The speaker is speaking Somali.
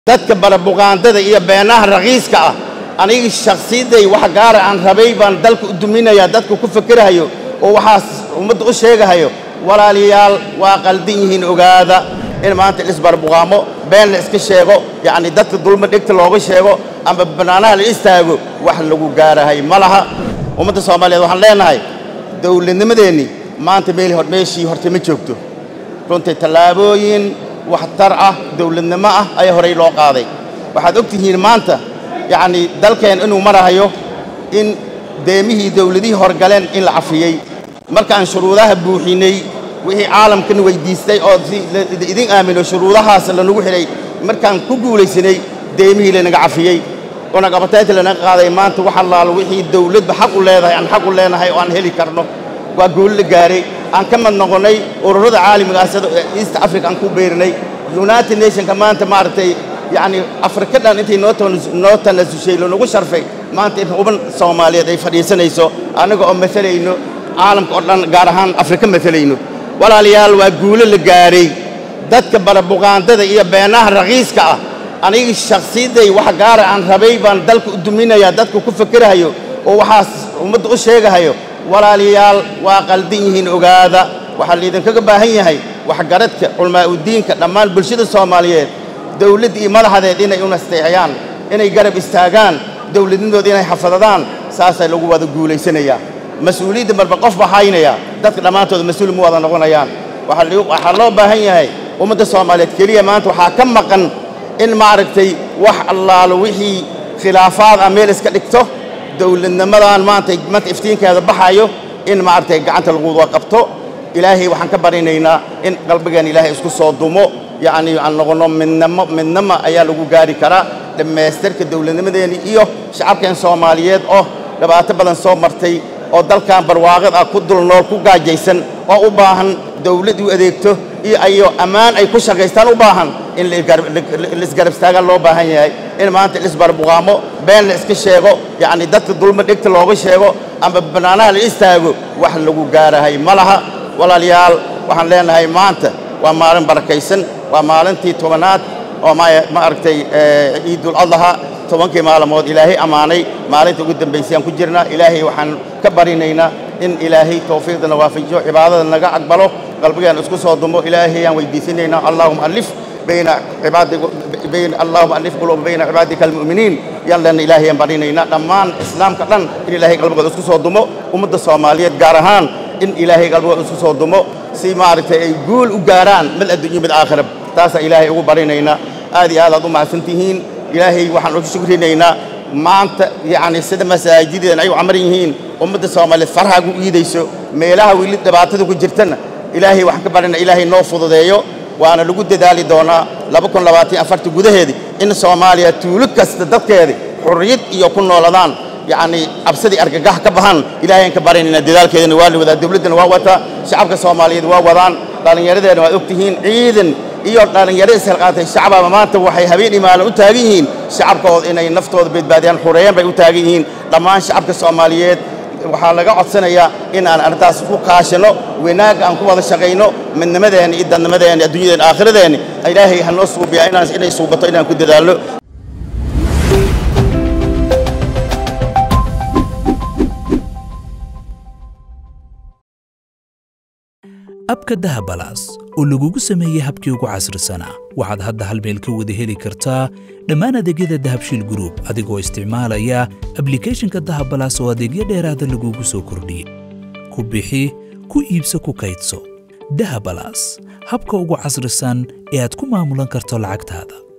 dadka barabuqaandada iyo beenaha raqiiska ah aniga shakhsiyaday wax gaara aan rabay baan dalka u duminayaa dadka ku fakerahayo oo waxaas ummadda u sheegahayo walaalayaal waa qaldan yihiin ogaada in maanta lisbarbuqaamo been la iska sheego yacni dadka dulma dhegta looga sheego ama bannaanaha la istaago wax lagu gaarahay ma laha ummadda soomaaliyeed waxaan leenahay dowladnimadeenni maanta meel hor meeshii horta ma joogto runtii tallaabooyin waxtar ah dowladnimo ah ayaa horey loo qaaday waxaad og tihiin maanta yacni dalkeen inuu marahayo in deemihii dowladihii horgaleen in la cafiyey markaan shuruudaha buuxinay wixii caalamkan weydiistay oo si idin aamino shuruudahaas lanagu xidhay markaan ku guulaysanay deemihii lanaga cafiyey unaqabataynta lanaga qaaday maanta wax allaalo wixii dowladba xaq u leedahay aan xaq u leenahay oo aan heli karno waa gool la gaaray aan ka mid noqonnay ururada caalamiga ah sida east africa aan ku beerinay united nationka maanta maaragtay yacni afrika dhan intay noo noo tanasushay lanagu sharfay maanta in uban soomaaliyeed ay fadhiisanayso annaga oo maalayno caalamka oo dhan gaar ahaan afrika maalayno walaalayaal waa guulo la gaaray dadka barabuqaandada iyo beenaha raqiiska ah aniga shakhsiyaday wax gaara aan rabay baan dalka u duminayaa dadka ku fakerahayo oo waxaas ummadda u sheegahayo walaalayaal waa qaldan yihiin ogaada waxaa laydinkaga baahan yahay waxgaradka culmaa'udiinka dhammaan bulshada soomaaliyeed dowladda iyo madaxdeed inay u nasteexiyaan inay garab istaagaan dowladnimooda inay xafadadaan saasaa lagu wada guulaysanayaa mas-uuliyadda marba qof baa haynaya dadka dhammaantooda mas-uul ma wada noqonayaan waxaa loo baahan yahay ummadda soomaaliyeed keliya maanta waxaa ka maqan in maaragtay wax allaalo wixii khilaafaad ah meel iska dhigto dowladnimadan maanta maanta iftiinkeeda baxayo in maaragtay gacanta lagu wada qabto ilaahay waxaan ka barinaynaa in qalbigan ilaahay isku soo dumo yacni aan noqono midnimo midnimo ayaa lagu gaari karaa dhammaystirka dowladnimadeeni iyo shacabkeen soomaaliyeed oo dhibaato badan soo martay oo dalkan barwaaqid ah ku dul nool ku gaajaysan oo u baahan dawlad u adeegto iyo ayo ammaan ay ku shaqaystaan u baahan in laisgarab istaagaan loo baahan yahay in maanta lisbarbuqaamo been la iska sheego yacni dadka dulma dhegta looga sheego ama bannaanaha la istaago wax lagu gaarahay ma laha walaalayaal waxaan leenahay maanta waa maalin barakaysan waa maalintii tobanaad oo ma aragtay ciidul adlaha tobankii maalmood ilaahay ammaanay maalinta ugu dambaysay aan ku jirnaa ilaahay waxaan ka barinaynaa in ilaahay tawfiiqdana waafajiyo cibaadada naga aqbalo qalbigaan isku soo dumo ilaahay aan weydiisanaynaa allahuma alif bayna cibaadi bayn allahuma alif quluuba bayna cibaadika almu'miniin yaan lena ilaahay aan barinaynaa dhammaan islaamka dhan in ilaahay qalbigooda isku soo dumo ummadda soomaaliyeed gaar ahaan in ilaahay qalbigooda isku soo dumo si maaragtay ay guul u gaaraan mid adduunyo mid aakhirab taasaa ilaahay ugu barinaynaa aad iyo aad aad u mahadsan tihiin ilaahay waxaan ugu shukrinaynaa maanta yacni sida masaajideedan ay u camaran yihiin ummadda soomaaliyeed farhaagu iidayso meelaha weli dhibaatada ku jirtana ilaahay waxaan ka barina ilaahay noo fududeeyo waana lagu dadaali doonaa laba kun labaatan afarta gudaheedii in soomaaliya tuulo kasta dadkeedii xurriyad iyo ku nooladaan yacni cabsadii argagax ka bahan ilaahay aan ka barinaynaa dadaalkeedana waa la wadaa dowladdana waa wataa shacabka soomaaliyeed waa wadaan dhallinyaradeena waad og tihiin ciidan iyo dhallinyaro ishalqaatay shacababa maanta waxay habeen imaalan u taagan yihiin shacabkooda inay naftooda badbaadiyaan xureeyaan bay u taagan yihiin dhammaan shacabka soomaaliyeed waxaa laga codsanayaa in aan arrintaas ku kaashino wanaagga aan ku wada shaqayno midnimadeenna iyo dadnimadeenna adduunyadeenna aakhiradeena ilaahay ha noo suubiyaa inaan inay suubato inaan ku dadaalno abka dahabalaas oo lagugu sameeyey habkii ugu casrisanaa waxaad hadda hal meel ka wada heli kartaa dhammaan adeegyada dahabshiil gruub adigoo isticmaalaya ablikhethonka dahabalaas oo adeegyo dheeraada lagugu soo kordhiyey ku bixi ku iibso ku kaydso dahabalaas habka ugu casrisan ee aad ku maamulan karto lacagtaada